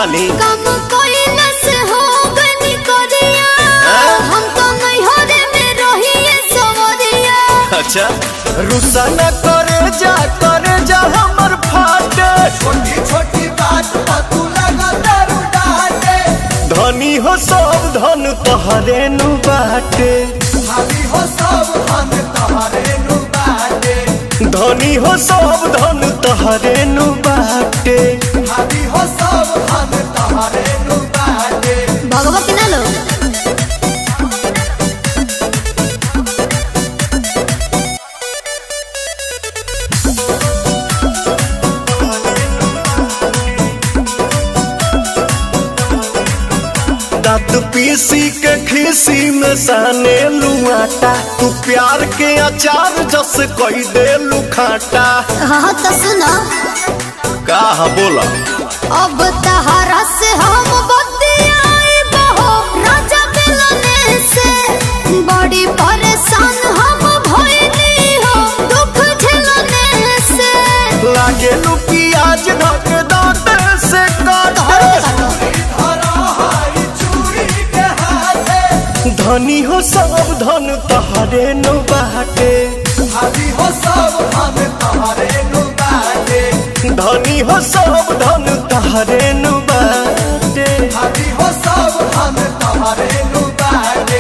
जानी कम कोइला से हो गनी करिया हाँ? हम तो नैहरे में रहिए सवरिया अच्छा रुसा न करे जा करे जा हमर फाटे छोटी छोटी बात पर तू लगा दारू डाटे धनी हो सब धन तोहरे नु बाटे भाभी हो सब हम तोहरे नु बाटे धनी हो सब धन तोहरे नु बाटे भाभी हो सब हम तोहरे नु बाटे भगवत ना लो दांत पीसी के खीसी में साने लुआटा तू प्यार के अचार जस कोई दे लुखाटा हाँ तो सुनो का बोला अब तहरा से हम बतियाई बहो राजा मिलने से बड़ी परेशान हम भइली हो दुख झेलने से लागे लू प्याज ढक दांत से काटे धरा हाई चूड़ी के हाथे धनी हो सब धन तोहरे नु बाटे भाभी हो सब हम तोहरे नु बाटे धनी हो सब धन तोहरे नु बाटे भाभी हो सब हम तोहरे नु बाटे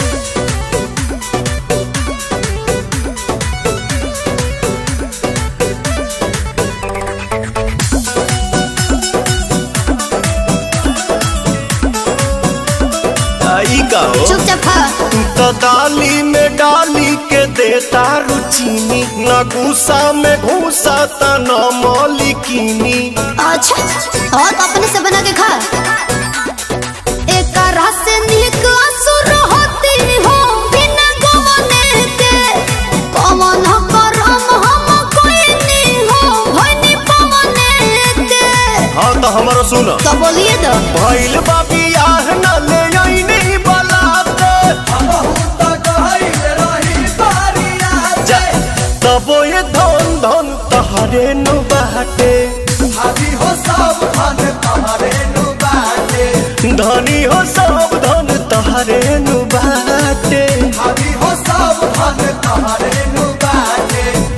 आई गाओ चुपचाप खा तू तो दाली में डाली के देता रुचीनी न गुस्सा में घूसा त न मौलिकीनी अच्छा और तो अपने से बना के खा एक रस से नीक असुर होती हो बिना गवने के कमन करम हम कोई नहीं हो भनी पवने के हाँ तो हमारा सुन तो बोलिए तो भइल बा बियाह न ले आईनी बलाते बहुत गहरी रही बारिया जा तबो ये धन धन तहरे नु बाटे भाभी हो सब हम तोहरे नु बाटे धनी हो सब धन तहरे नु बाटे भाभी हो सब हम तोहरे नु बाटे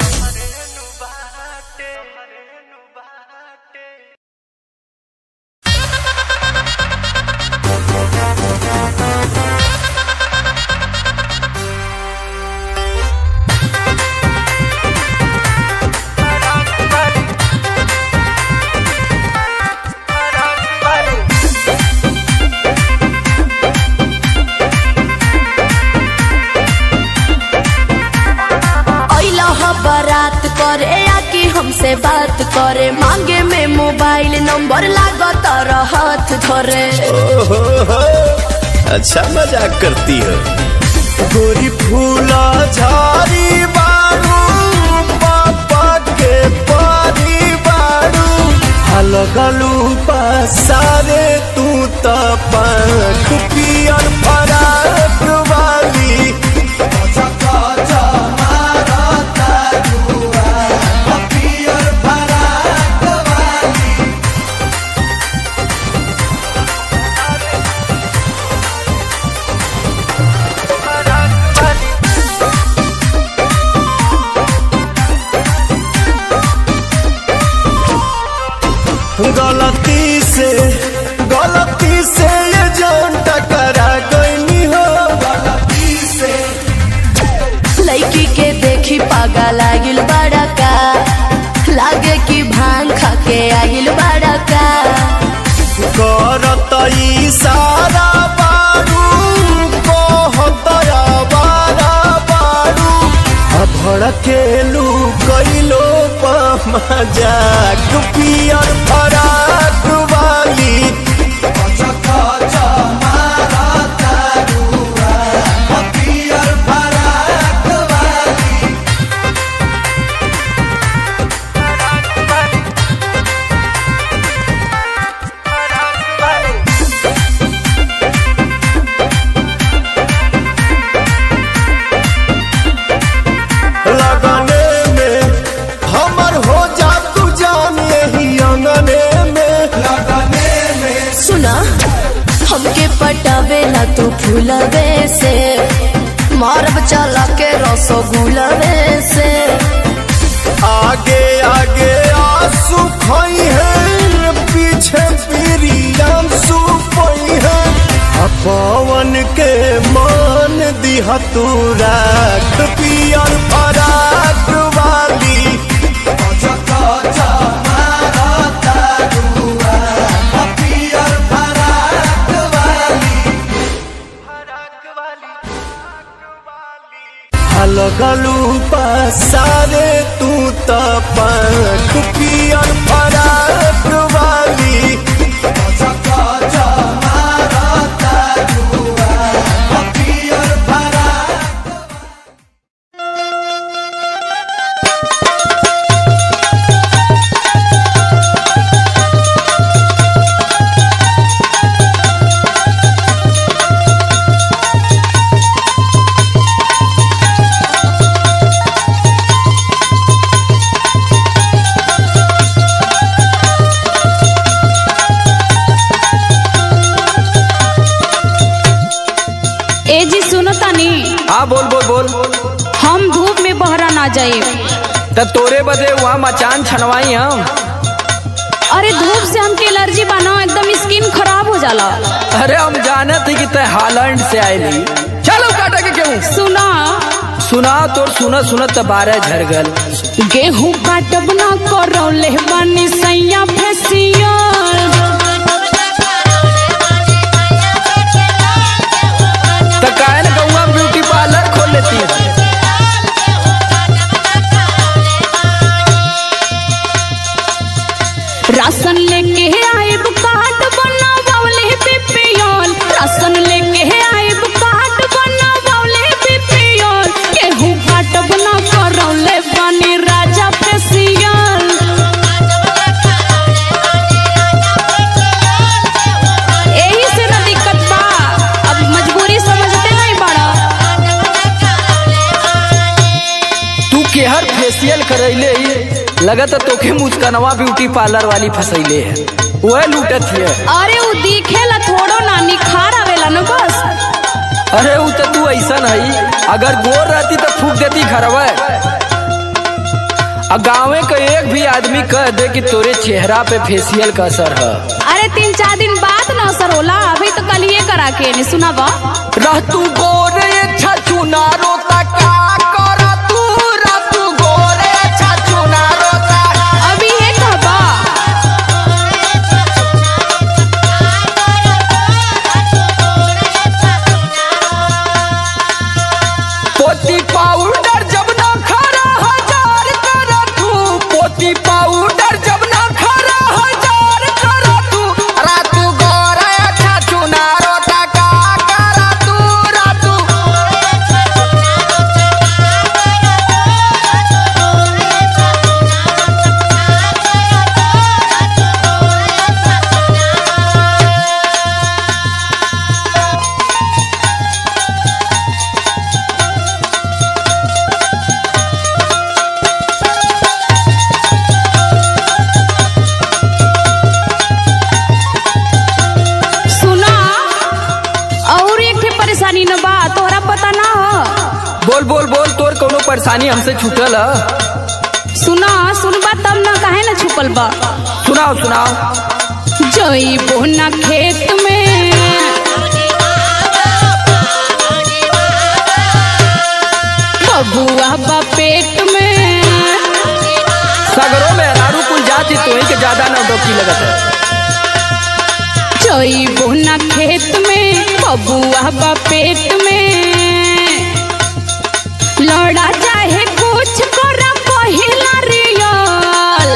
अइला ह बारात करे आके हमसे बात करे मांगे में मोबाइल नंबर लागत हाथ धरे ओहो हो, अच्छा मजाक करती हो गोरी फूला झाड़ी बारू पापा के पारी बारू हलगलू पसारे तू त पंख पियर फराक वाली चका चमारा ताजुआ पियर फराक वाली गलती से गलती से ये जान टकरा गई हो गलती से लड़की के देखी पागा लागिल बड़ा का लागे कि भांग खा के आगिल बड़ा का करत इशारा बारू कहत आवारा बारू आ भड़केलू कैलो मजाक पियर फराक वाली चका चमारा ताजुआ पियर फराक वाली लगने में हमर हो जा तू जान यही अंगने में तू फूलवे से मारब चला के रसगुलवे से आगे आगे आंसू खोई है पीछे पीरियम सुपई है आ पवन के मान दिहा तू राख पियर फराक वाली लगलू पसारे तू त पंख पियर फराक वाली ए जी सुनो तनी हाँ बोल बोल बोल हम धूप में बहरा ना जाए त तोरे बदे वहाँ मचान छनवाई हम अरे धूप से हमके एलर्जी बना एकदम स्किन खराब हो जाला अरे हम जाने थे कि तय हालैंड से आयली चलो काटा के क्यों सुना सुना तोर सुनत सुनत त बारह झर गल गेहूं काटब ना करौले बानी सैया फेसियल त काहे न गौवा ब्यूटी पार्लर खोल लेती है राशन लेके आइब कार्ड बनावले बीपीएल राशन लेके आइब कार्ड बनावले बीपीएल गेहूं काटब ना करौले बानी राजा फेसियल यही से ना दिक्कत बा अब मजबूरी समझते नहीं बड़ा तू केहर फेशियल करैले ही लगत है तोखे मुस्कनवा ब्यूटी पार्लर वाली फसैले है वह लूटत है अरे वो दिखेला थोड़ो ना निखार आवेला न बस अरे वो तो तू ऐसा नहीं अगर गोर रहती तो फूक देती घरवा आ गाँवे का एक भी आदमी कह दे कि तोरे चेहरा पे फेशियल का असर है अरे तीन चार दिन बाद ना असर होला अभी तो कल ये करा के नहीं सुना बा रह तू गोरे छछु नारो ता का कर तू रह तू गोरे छछु नारो ता अभी ये कहबा पोती पाउडर जब ना खरा हजार कर तू पोती पाउडर जब ना खरा हजार कर तू रा तू गोरे छछु नारो ता का कर तू रा तू सुना और एक ठे परेशानी न बा तोहरा पता ना हो बोल बोल बोल तोर कोनो परेशानी हमसे छूटल है सुना सुनबा तब ना काहे ना छुपल बा सुनाओ सुनाओ जइबो ना खेत में बबुआ बा पेट में सगरों में अनारू कुल जाति तो ही के ज्यादा नौटंकी लगत है जइबो ना खेत में बबुआ बा पेट में लड़ा चाहे कुछ कर पहिला रियल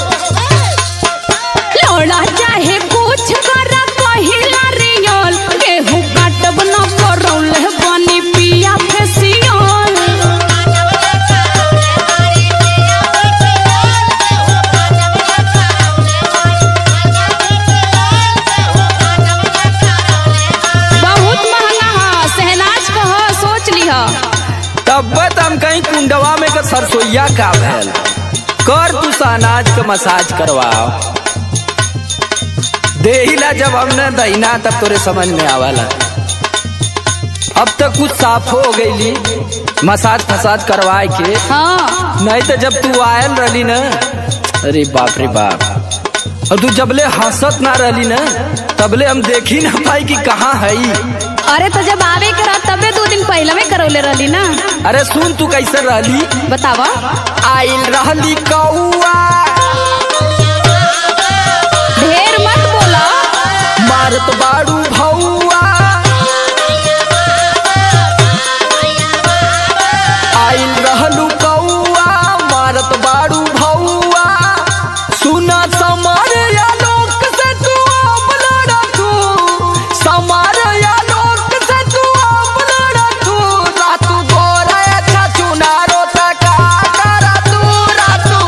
लड़ा चाहे कुछ कर पहिला रियल गेहूं काटब न करौले बनी पिया फेसियल बहुत महंगा है सहनाज का है सोच लिह तब हम कहीं कुंडवा में का सरसोईया का भैल कर तू अनाज का मसाज करवाओ देहिला जब हमने दहीना तब तोरे समझ में आवाला अब तक कुछ साफ हो गईली मसाज फसाज करवाए के हाँ नहीं तो जब तू आयल रहली ना अरे बाप रे बाप और तू जबले हंसत ना रहली ना तबले हम देखी ना पाई कि कहाँ है अरे तो जब आवे करा तबे दो दिन पहले में करौले रहली ना अरे सुन तू कैसे रहली बतावा आइल रहली कौआ ढेर मत बोला मारत बाड़ू भौआ आइल रहलू कौआ मारत बाड़ू भौआ सुना समार या लोक से तू अपना रखू समार या लोक से तू अपना रखू रातू गोरा अच्छा चुनारो तका करा तू रातू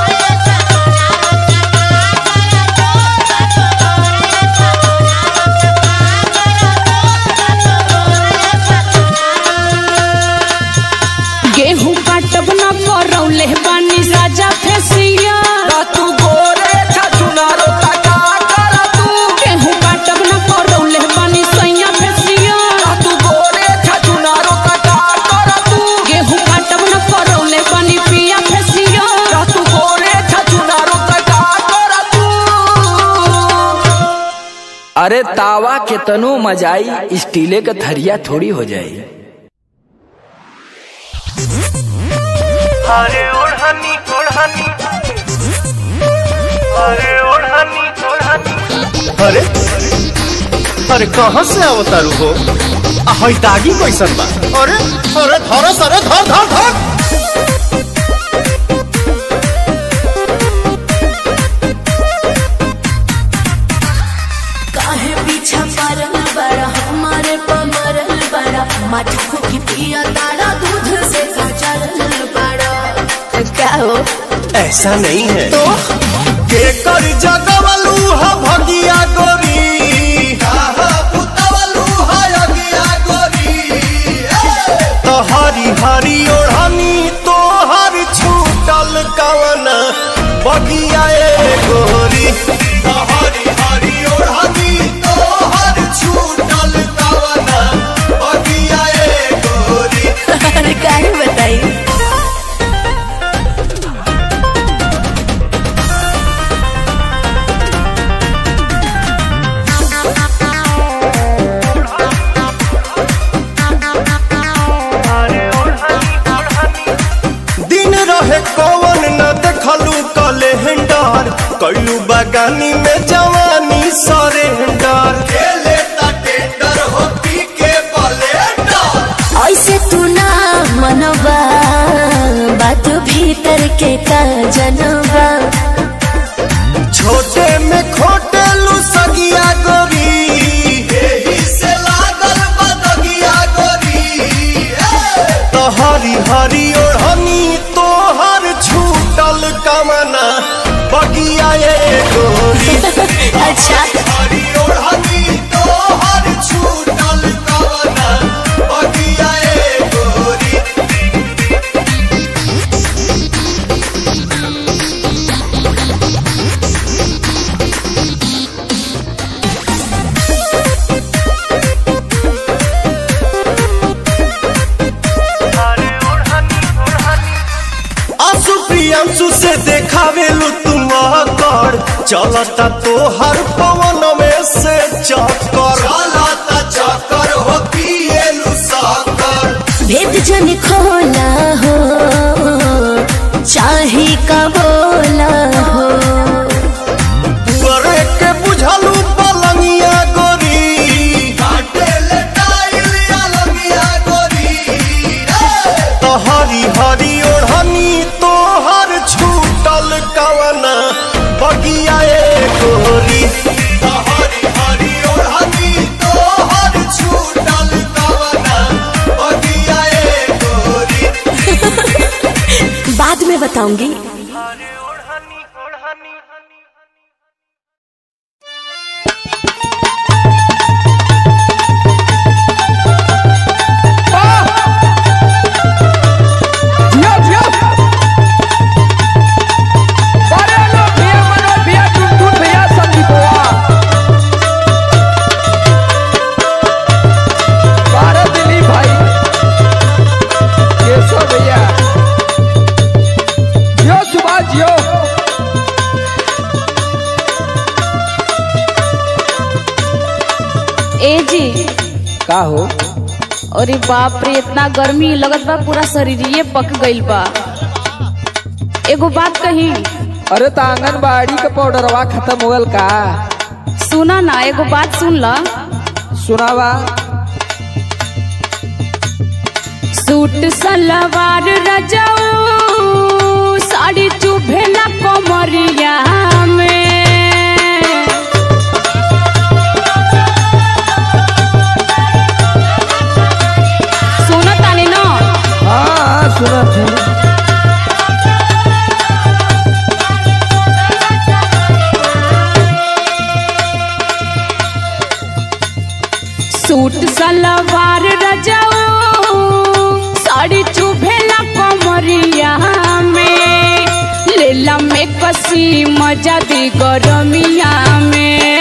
गेहूं काटब ना करौले बानी राजा फेसिया रातू गोरे अच्छा चुनारो तका करा तू गेहूं काटब ना करौले बानी सैया फेसिया तू गोरे छचुनारो तका कर तू गेहूं काटब ना करौले बानी पिया फेसिया तू गोरे छचुनारो तका कर तू अरे तावा के तनो मजाई स्टीले का थरिया थोड़ी हो जाई अरे ओढ़नी ओढ़नी अरे ओढ़नी ओढ़नी अरे अरे कहाँ से अवतारू हो आ हई दागी कैसन बा अरे अरे धरस अरे धर धर धर काहे पीछा परल बड़ा हमारे पमरल बड़ा माटी फूकी पिया तारा दूध से सचरल बड़ा क्या हो ऐसा नहीं है तो के कर जगवलू ह भगिया गोरी तो हरी हरी ओढ़नी तो हर छूटल कवन बगिया ए गोरी तो हरी हरी ओढ़नी तो हर छूटल कवन बगिया ए गोरी अरे काहे बताई दिन रहे कवन न देखलू कैलेंडर कैलू बगानी में जवानी सरेंडर खेले टेंडर हो पी के बलेंडर ऐसे तू ना मनवा बात भीतर के का जनवा छोटे में खोटे लू सगिया गोरी एही से लागल बदगिया गोरी तो हरी हरी ओढ़नी तो हर छूटल कमना बगिया ए गोरी अच्छा हरी ओढ़नी तो हर छूटल कमना बगिया ए गोरी आंसू प्रियांशु से देखावेलू तुम कर चलता तो हर पवन में से चक्कर चलता चक्कर हो पिएलू साकर भेद जन खोला हो चाहे का बोला हो करे के बुझलू पलंगिया गोरी काटे ले टाइल अलगिया गोरी तो हरी हरी ओढ़नी तो हर छूटल कवना बगिया ए गोरी तो हरी हरी ओढ़नी तो हर छूटल कवना बगिया ए गोरी बाद में बताऊंगी जिया जिया अरे लो भैया मनोज भैया टुनटुन भैया संदीपवा बारह दिल्ली ए जी का हो अरे बाप रे इतना गर्मी लगत बा पूरा शरीरिये पक गइल बा एगो बात कही अरे तो आंगनबाड़ी का पाउडरवा खत्म हो गल का सुना ना एगो बात सुन ला सुनावा सूट सलवार रजाऊ साड़ी चुभेला कमरिया में सुनत तानी ना हाँ सुनत है सूट सलवार रजाऊ साड़ी चुभेला कमरिया में लेला में कसी मजा दी गरमिया में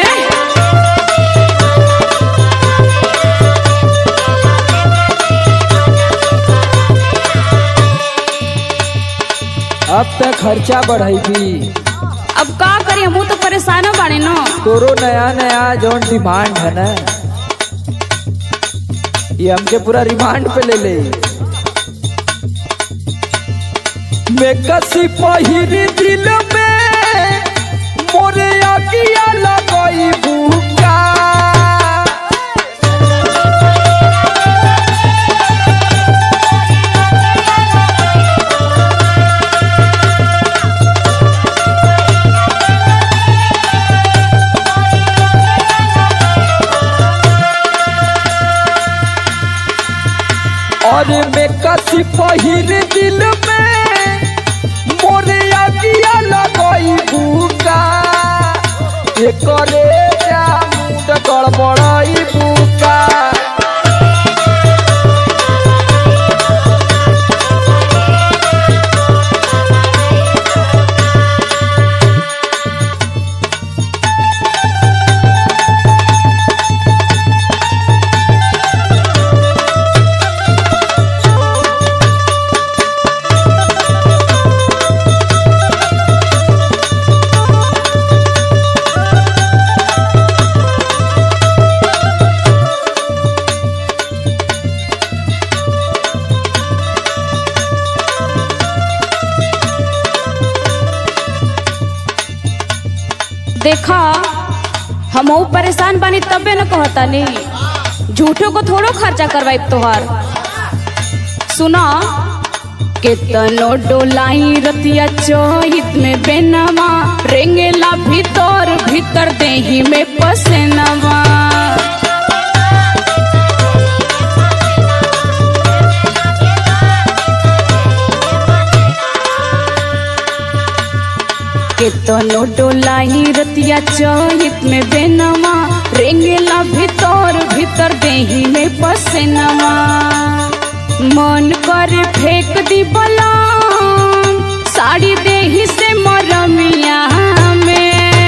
अब तक खर्चा बढ़ाई भी अब का करी हमू तो परेशान बाड़े न तोरो नया नया जौन डिमांड है ना ये हमके पूरा रिमांड पे ले ले मैं कसी पहिरी दिल में मोरे अगिया लगई भूका और मैं कसी पहिर दिल में मोरे अगिया लगई भूका ये करे जा मुंड गड़बड़ई भूका देखा हम परेशान बानी तबे न कहता नहीं झूठो को थोड़ो खर्चा करवाई तोहार सुना केतनो डोलाई रतिया चोहित में बेनवा रेंगेला भीतर भीतर देही में पसेनवा केतनो डोलाई रतिया चोहित में बेनवा रेंगेला भीतर भीतर देही में पसेनवा मन कर फेंक दी बलाम साड़ी देही से मरमिया में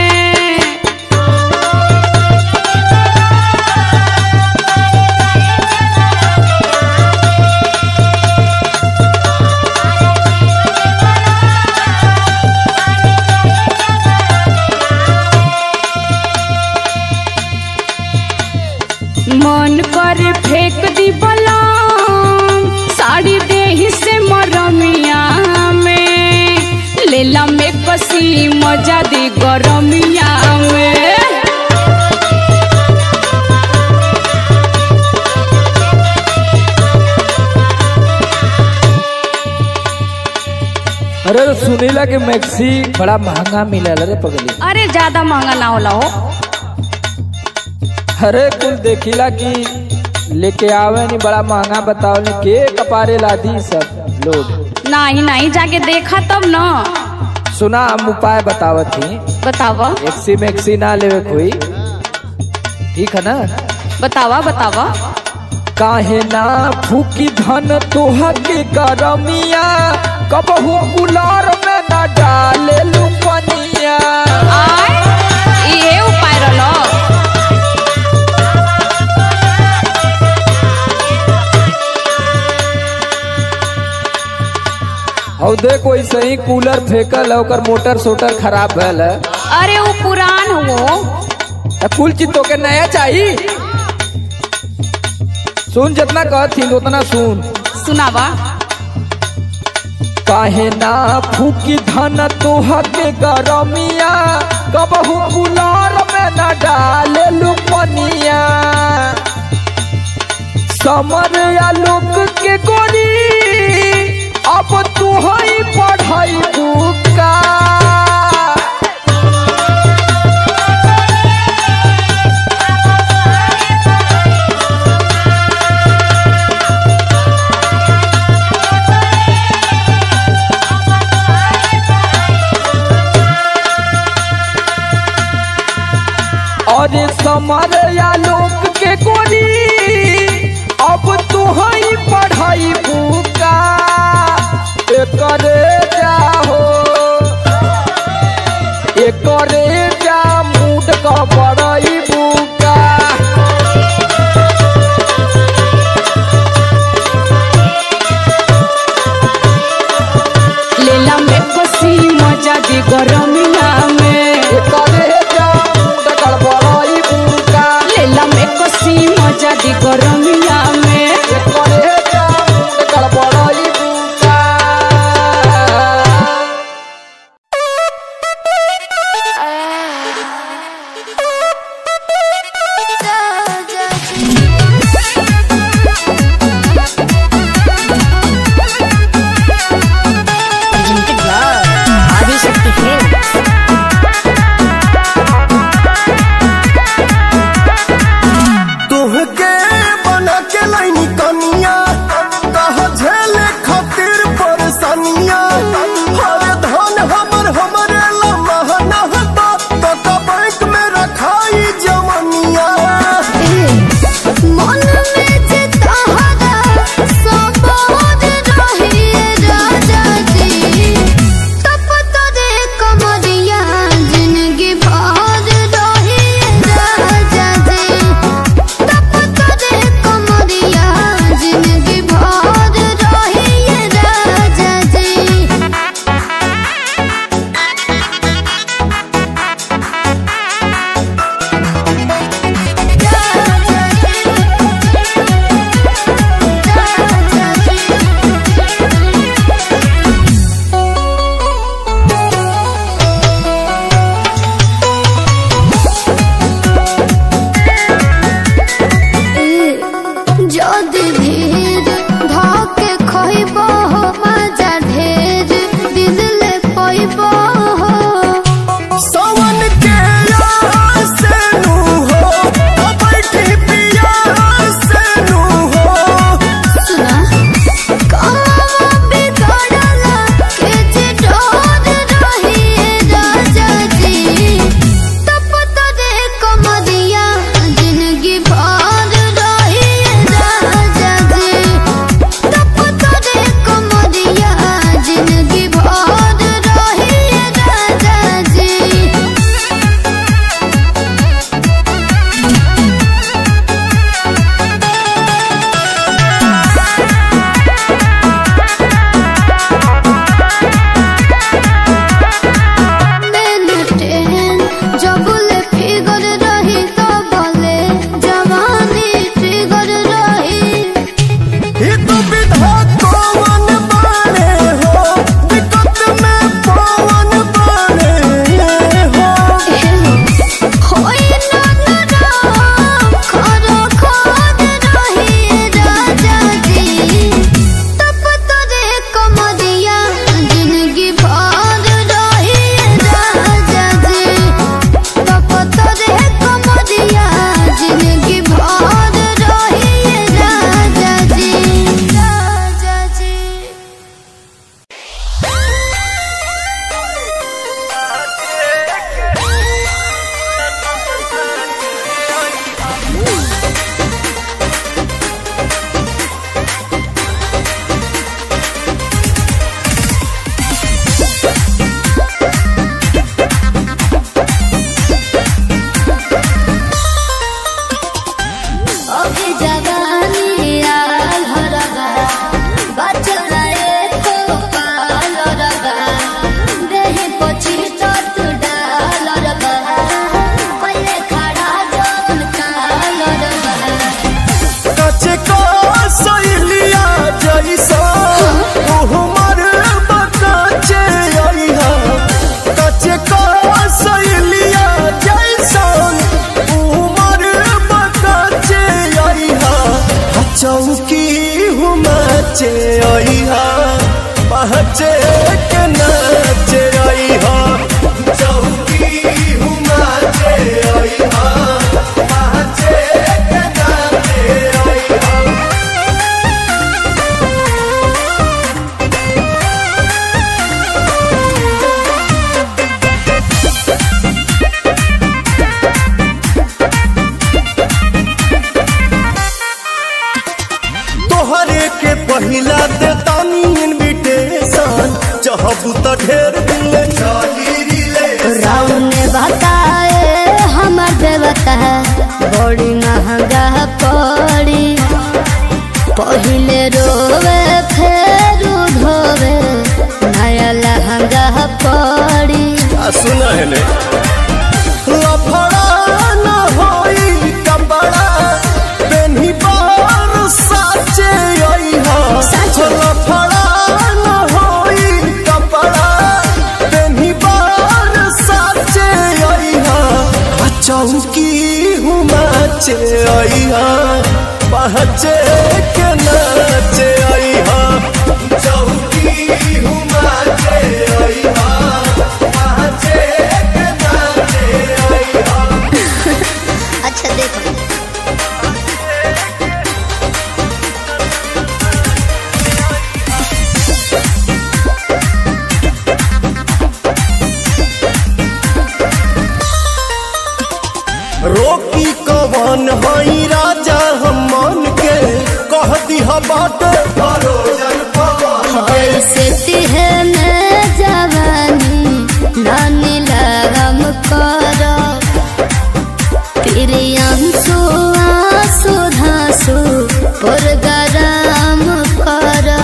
मन कर फेंक दी बलाम साड़ी देही से मरमिया में लेला में कसी मजा दी गरमिया में अरे सुनीला के मैक्सी बड़ा महंगा मिलल रे पगली अरे ज्यादा महंगा ना होला हो अरे कुल देखिला कि लेके आवे नहीं बड़ा महंगा बताओ नहीं के कपारे लादी सब लोग नहीं नहीं जाके देखा तब न सुना हम उपाय बतावत थी बतावा एक्सी मैक्सी ना लेवे कोई ठीक है ना बतावा बतावा काहे ना फूकी धन तोहा के करमिया कबहू कुलार में ना डाले लुपनिया आय ये उपाय रहलो और देख वैसे ही कूलर फेंकल है ओकर मोटर सोटर खराब भल है अरे वो पुरान हो अब कुल चीज तो के नया चाहिए सुन जितना कहथिन उतना सुन सुनावा काहे ना फूकी धन तोह के गरमिया कबहू कुलार में न डाले लुपनिया समर आलोक के गोरी अब तू ही पढ़ाई बुका और समर आलोक के गोरी अब तू ही पढ़ाई बुका एकरे जाहो एकरे जा मूड का बड़ाई बुका लेला में कसी मजा दी गरमिया में एकरे जा मूड का बड़ाई बुका लेला में कसी मजा दी गरमिया में एकरे जा मूड का बड़ाई बुका पहचे के नाचे आई हा चौकी हुमाचे आई हा पहचे के नाचे आई हा तोहरे के पहिला दे तानी इनविटेशन चाहबू त ढेर दिन ले चली रिले राउन ने बताए हमर देवता बड़ी महंगा पड़ी पहिले रोवे फेर धोवे नया लहंगा पड़ी आ सुना है ने लफड़ा न होई कपड़ा पेन्ही बार साचे आई हा साचे। लफड़ा न होई कपड़ा पेन्ही बार साचे आई हा आ चौकी हुमाचे आई हा पहचे के नाचे आई हा चौकी हुमाचे आई हा पहचे के नाचे आई हा अच्छा देखो रोकी कवन हई राजा हम मन के कह दिहा बाट भरोजन पवन ऐसे तिहे में जवानी नानी लगम करो प्रियंसु आंसू धांसू पुरगराम करो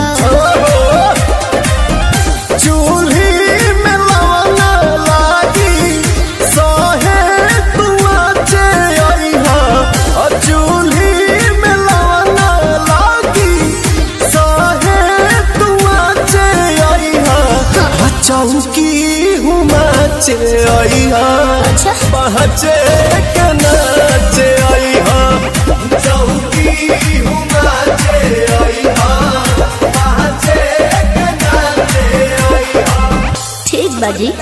चूल्ही में लवना लागी सहे तुआचे अइहा आ चूल्ही में लवना लागी सहे तुआचे अइहा आ चौकी हुमाचे अइहा अच्छा पहचे के नाचे अइहा चौकी हुमाचे आई हा पहचे के नाचे आई हा ठीक बाजी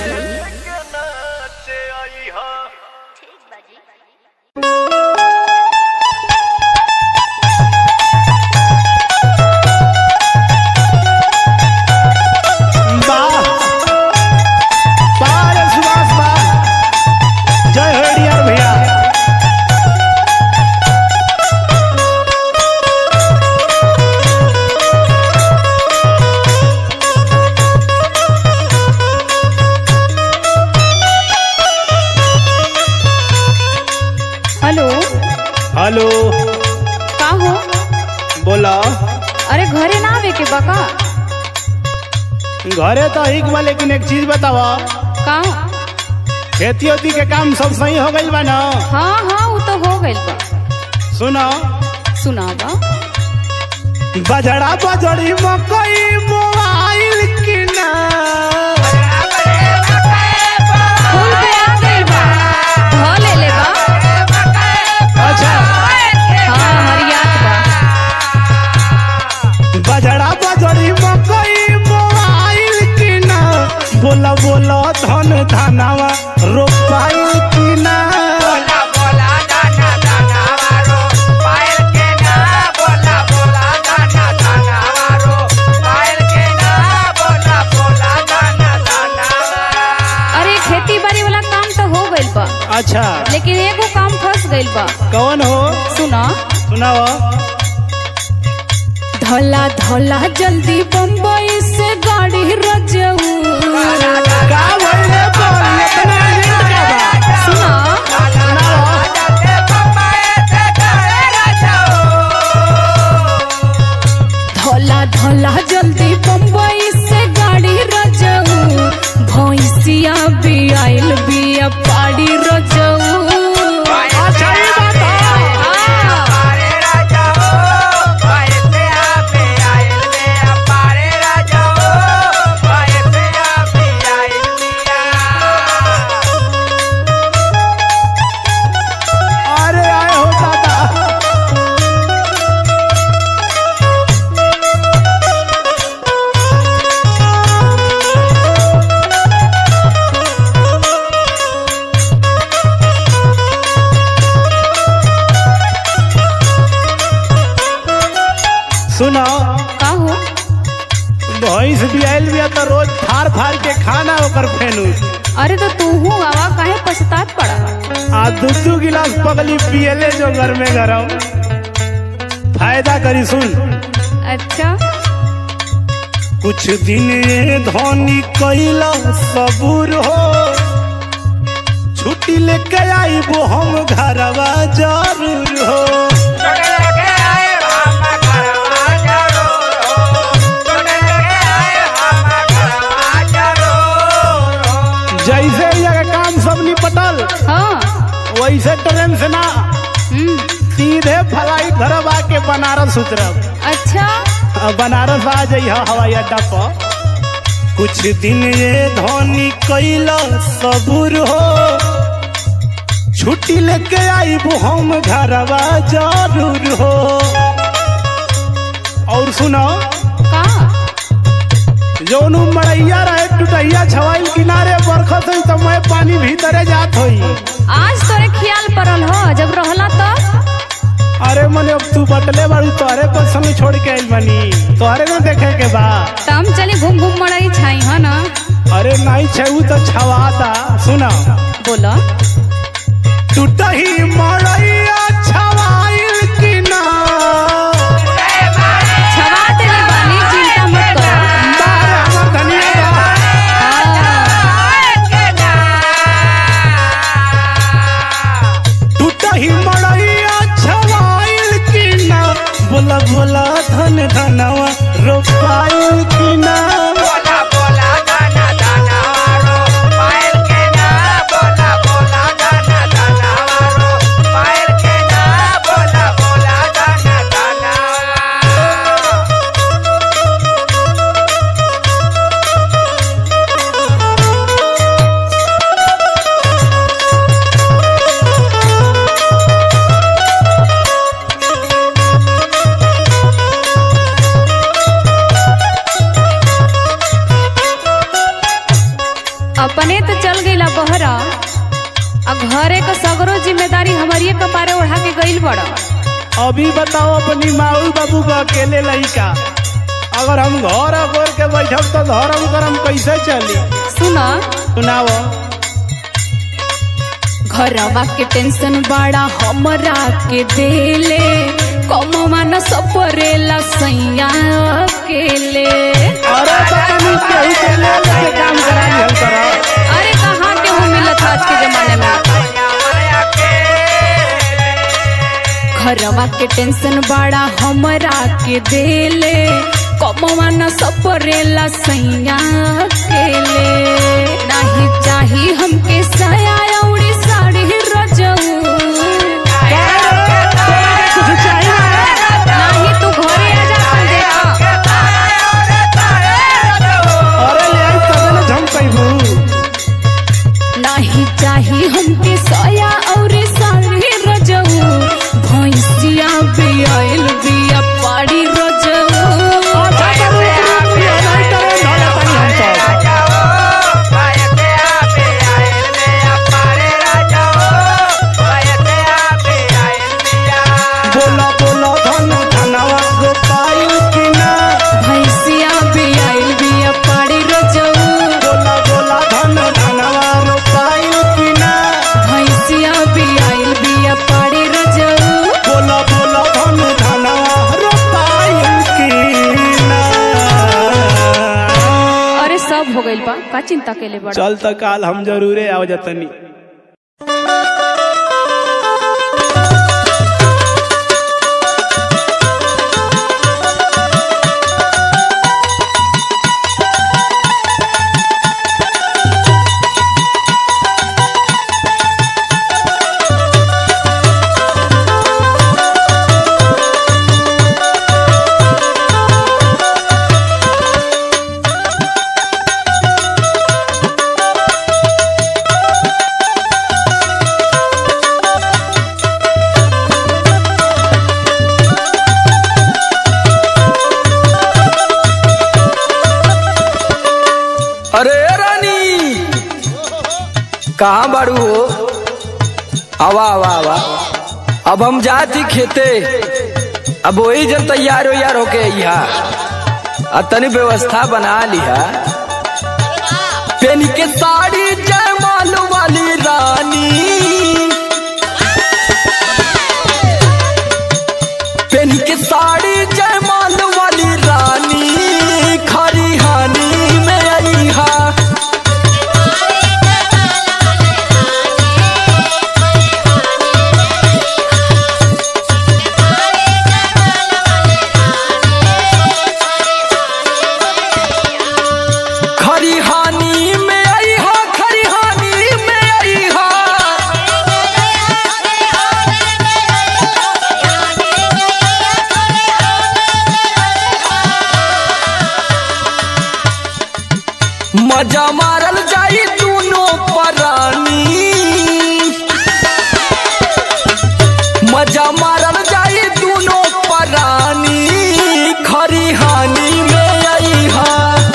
वाह वाह रे सुभाष वाह जय हो डियर भैया हेलो हेलो का हो बोला अरे घरे ना आवे के बका घरे तो ही बा लेकिन एक चीज बतावा का खेती ओती के काम सब सही हो गइल बा ना हाँ हाँ वो तो हो गइल बा सुनो सुनावा बजड़ा बजड़ी मकई मोबाइल की ना फूल पे आ गइल बा ध ले ले बा अच्छा हाँ हरियात बा बजड़ा बजड़ी मकई मोबाइल की ना बोला बोला धन धनावा रोपाइल की ना अरे खेती बाड़ी वाला काम तो हो गइल बा अच्छा लेकिन एगो काम फंस गइल बा कौन हो सुना सुनाओ धला धला जल्दी बम्बई से गाड़ी रजऊ का भइले बोल इतना लेट का बा सुना धला धला जल्दी बम्बई से गाड़ी रजऊ भैंसिया भी आइल बिया पाड़ी रजऊ अच्छा ये बात है हाँ। सुनो का हो भैंस बियाल बिया तो रोज फाड़ फाड़ के खाना ओकर फेनू अरे तो तू हूँ आवा काहे पछतात पड़ा आ दू दू गिलास पगली पियले जो घर में गरम फायदा करी सुन अच्छा कुछ दिन ये धोनी कैला सबूर हो छुट्टी लेके आई वो हम घरवा जरूर हो जैसे ही अगर काम सब निपटल हाँ वैसे ट्रेन से ना हम्म, सीधे फ्लाइट धरब आके बनारस उतरब अच्छा अब बनारस आ जाइए हवाई अड्डा पर कुछ दिन ये धोनी कैला सबूर हो छुट्टी लेके आई वो हम घरवा जरूर हो और सुनो का जौन उ मड़ैया रहे टुटैया छवाइल किनारे बरखत हुई तो मैं पानी भीतरे जात होई आज तोरे ख्याल पड़ल हो जब रहला तो अरे मने अब तू बटले बाड़ू तोहरे पर संग छोड़ के आइल बनी तोहरे ना देखे के बा तम चली घूम घूम मड़ाई छाई है ना अरे नहीं छऊ तो छवाता सुना बोलो टूटही मड़ैया छवाइल कि ना छवा देले बानी चिंता मत करो बारे हमर धनिया बा। टूटही मड़ैया छवाइल कि ना बोला बोला धन धनवा रोपाइल कि ना अपने तो चल गईला बहरा आ घरे का सगरो जिम्मेदारी हमारी कपारे उठा के गईल बड़ा अभी बताओ अपनी माऊ बाबू को अकेले लड़का अगर हम घर अगोर के बैठब तो धर्म करम कैसे चली सुना सुनाओ घरवा के टेंशन बड़ा हमरा के देले कमवा न सपरेला सैया अकेले अरे तो तनी केहू के ले लेके काम कराई हम करा अरे कहाँ के हो मिलत आज के जमाने में घरवा के टेंशन बड़ा हमरा के देले कमवा न सपरेला सैया अकेले नाही चाही हमके साया औरी साड़ी रजऊ कुछ चाहिए नाही तू घरे आ जा अपन देखा अरे ले आई तबे ना झमकैबू नाही चाही हमके साया और साड़ी रजऊ भैंसिया बियाइल बिया पाड़ी रजऊ अच्छा तो रुक रुक ये नहीं करे धोले तनी हम सब बोला बोला धन धनवा गोपाइल कि ना भैंसिया बियाइल बिया पाड़ी रजऊ बोला बोला धन धनवा रोपाइल कि ना भैंसिया बियाइल बिया पाड़ी रजऊ बोला बोला धन धनवा रोपाइल कि ना अरे सब हो गइल बा का चिंता केले बड़ा चल त काल हम जरूरे आव जतनी अरे रानी कहाँ बाड़ू हो आवा आवा आवा अब हम जाती खेते अब वही जन तैयार हो यार होके अइहा आ तनी व्यवस्था बना लिहा पेनी के साड़ी जयमाल वाली रानी पेनी के साड़ी जयमाल वाली रानी खरी हानी में अइहा खरी हानि में आई हा खरी हानि में आई हा मजा मारल जाई दोनों परानी मजा मारल जाई दोनों परानी खरी हानि में आई हा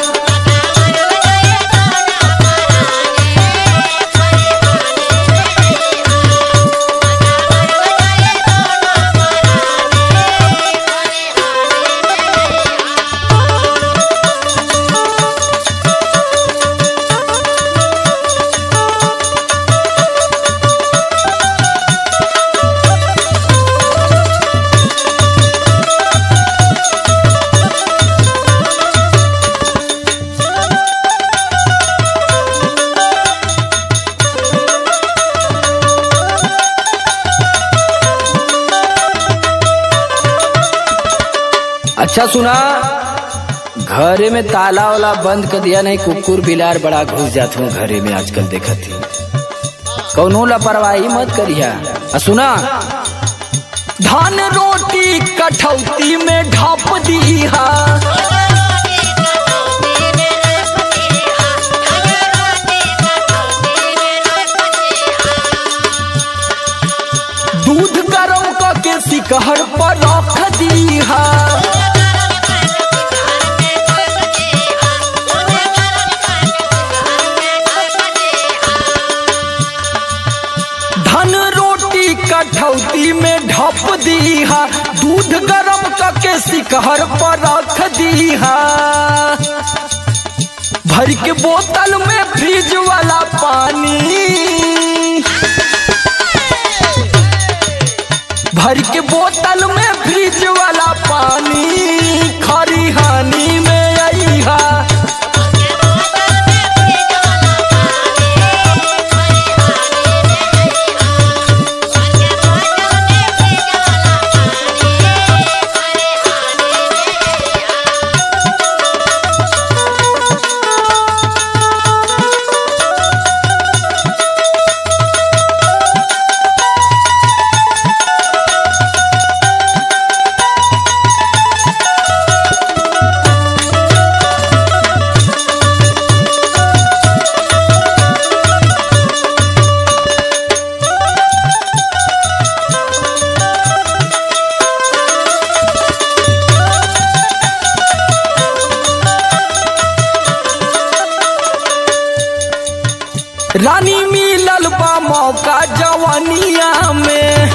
अच्छा सुना घरे में ताला वाला बंद कर दिया नहीं कुकुर बिलार बड़ा घुस जाते हूँ घरे में आजकल देखत ही कौनो लापरवाही मत करिया आ सुना धान रोटी कठौती में ढाप दीहा दूध गरम करके सिकहर पर रख दीहा धन रोटी कठौती में ढप दीहा दूध गरम करके सिकहर पर रख दीहा भर के बोतल में फ्रिज वाला पानी भर के बोतल में फ्रिज वाला पानी खरी हानि में अइहा रानी मिलल बा मौका जवानिया में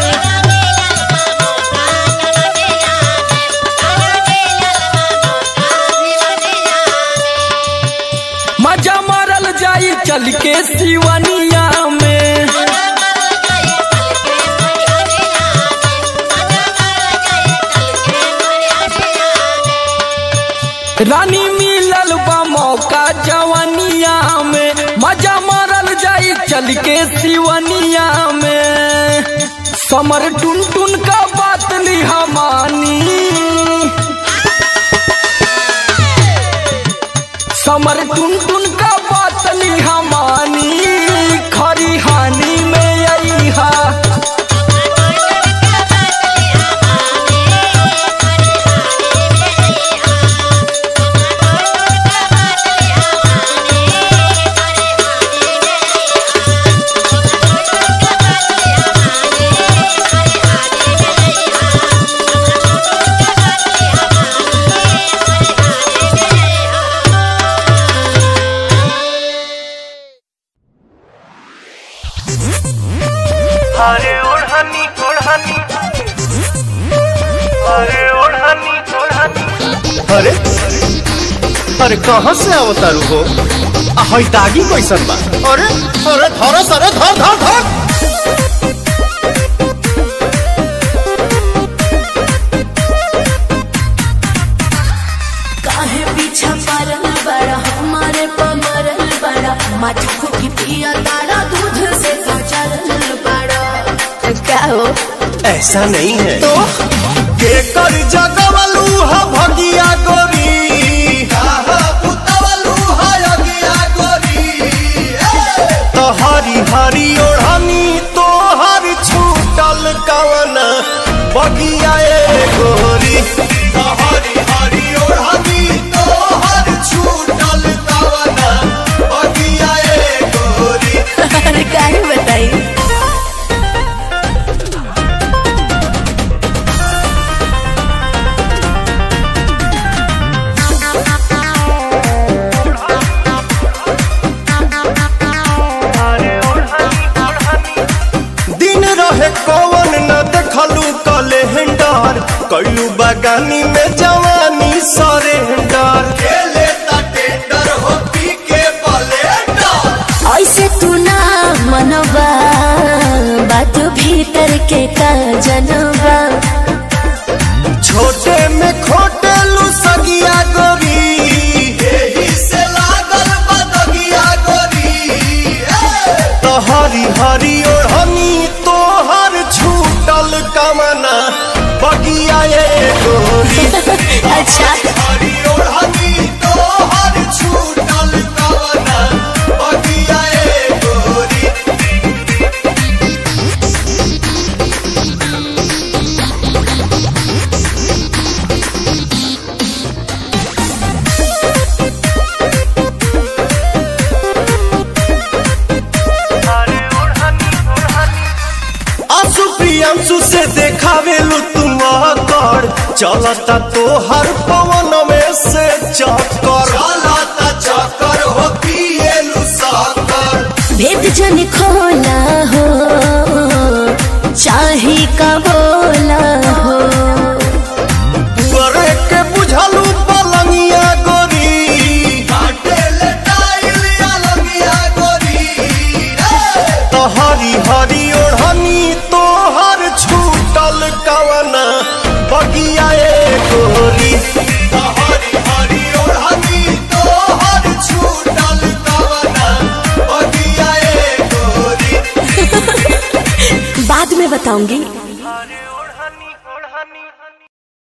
मजा मारल जाई चल के सिवनिया में रानी मिलल बा मौका जवानिया में मजा मारल जाई चल के सिवनिया में समर टुन टुन का बात लिहा मानी समर टुन टुन का बात लिहा मानी खरी हानि में अइहा अरे कहाँ से अवतारू हो आ हई दागी कैसन बा अरे अरे धर सरे धर धर धर काहे पीछा परल बड़ा हमारे पमरल बड़ा मटकू की पिया तारा दूध से सचरल बड़ा क्या हो ऐसा नहीं है तो केकर जगवलू हा भगिया गोरी तो हरी हरी ओढ़नी तो हर छूटल कवन बगिया ए गोरी तो हरी हरी ओढ़नी तो हर छूटल कवन बगिया ए गोरी अरे काहे बताई दिन रहे कौन न देखलू कैलेंडर कैलू बगानी में जवानी सरेंडर खेले टेंडर हो पी के ब्लेंडर ऐसे तू ना मनवा बात भीतर के का जनवा छोटे में खोटे लू सगिया गोरी एही से लागल बदगिया गोरी तो हरी हरी ओढ़नी तोहर छूटल कमना बगिया ए गोरी अच्छा हरी ओढ़नी तोहर छूटल कमना बगिया ए गोरी आंसू प्रियांशु से देखावे लू तुम कर चलता तो हर पवन में से चक्कर चलता चक्कर हो पिए लू साकर भेद जन खोला हो चाहे का बोला हो पुअरे के बुझलू पलंगिया गोरी काटे ले टाइल अलगिया गोरी तो हरी हरी ओढ़नी तोहर छूटल कवना बगिया ए गोरी तो हरी हरी ओढ़नी तोहर छूटल कवना बगिया ए गोरी बाद में बताऊंगी